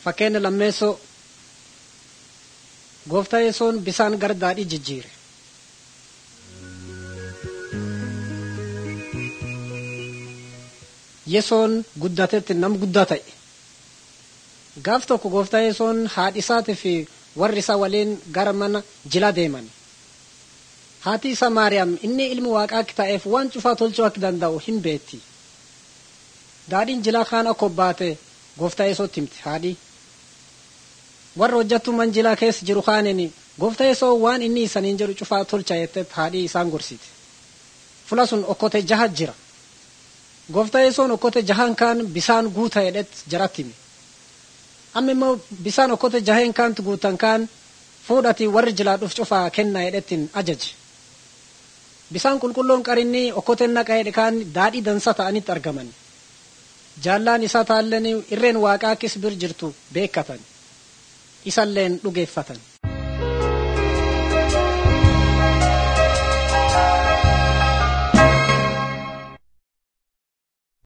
Fakkeenya lammeessoo gooftaa yesoon bisaan gara daadhii jijjiire. Yesoon guddatetti nam guddaa ta'e. Gaaf tokko gooftaa yesoon haadhi isaatii fi warri isaa waliin gara mana jilaa deeman. Haati isaa Maariyaam inni ilmi waaqaa akka ta'eef waan cufaa tolchuu akka danda'u hin beetti. Daadhiin jilaa kaan akka obbaate gooftaa yesootti himte haadhi. Warra hojjattuu man jilaa keessa jiru kaaniin gooftaa yesoo waan inni isaniin jedhu cufaa tolcha jettee haadhi isaan gorsite. Fula sun okkote jaha jira. Gooftaa yesoon okkote jahan kaan bisaan guuta jedhet jaratti hime. Amma immoo bisaan okkote jaheen kaantu guutan kaan fuudhati warri jilaa dhuf cufaa kenna jedhettiin ajaje. Bisaan qulqulluun qarinni okkoteen naqa jedhe kaan daadhii dansa ta'anitti argaman. Jaallaan isaa taalleen irreen waaqaa akkis bir jirtu beekkatan. Isalleen dhugeeffatan.